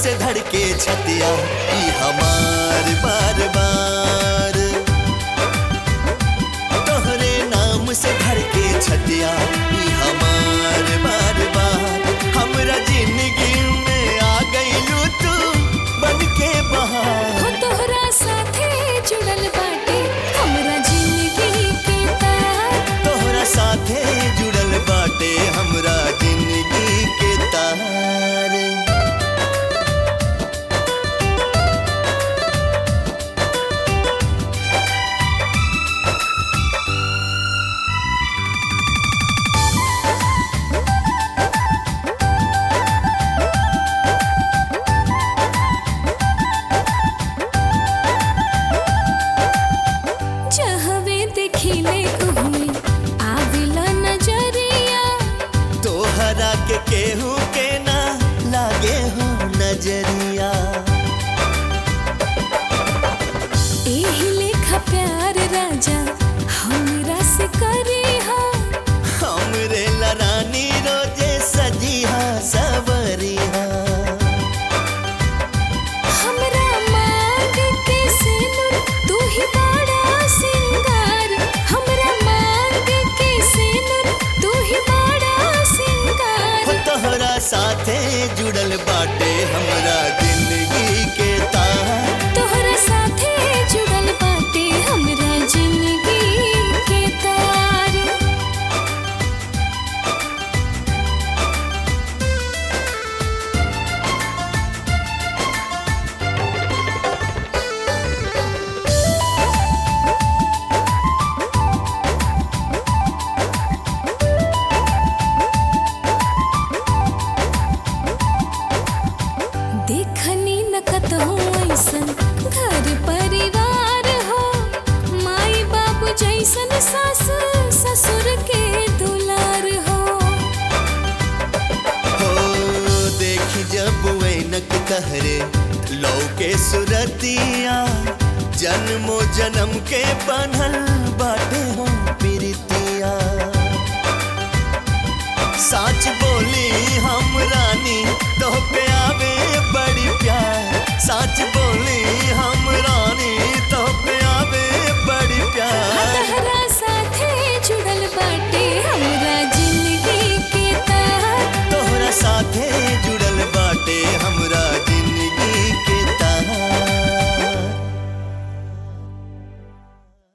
से धड़के छतिया ई हमार बार बार तोहरे नाम से धड़के छतिया ई हमार बार बार हमरा जिंदगी में आ गइलू तू बन के बहार हो तोहरा साथे जुड़ल बाटे हमरा जिंदगी के तार तोहरा साथे जुड़ल बाटे हमरा जिंदगी के तार जहवे देखिले उहमे आविला नजरिया तोहरा के केहू के ना लागे हो नजरिया एही लेखा प्यार राजा हमरा से करी हा हमरे लरानी रोजे सजिहा सवरिहा हमरा मांग के सिनुर तू ही बड़ा सिंगार हमरा मांग के सिनुर तू ही बड़ा हो सिंगार तोहरा साथे जुड़ल बाटे हमरा जिंदगी के तार तोहरा साथे जुड़ल बाटे हमरा जिंदगी के तार देखनी न कतहु ऐसन घर परिवार हो माई बाबू जैसन सास ससुर के दुलार हो हो देखी जब वैनक तहरे लौके सुरतिया जन्मो जन्म के बनल बाटे हो प्रीतिया सच बोली हम रानी तो पे आवे बड़ी प्यार सच बोली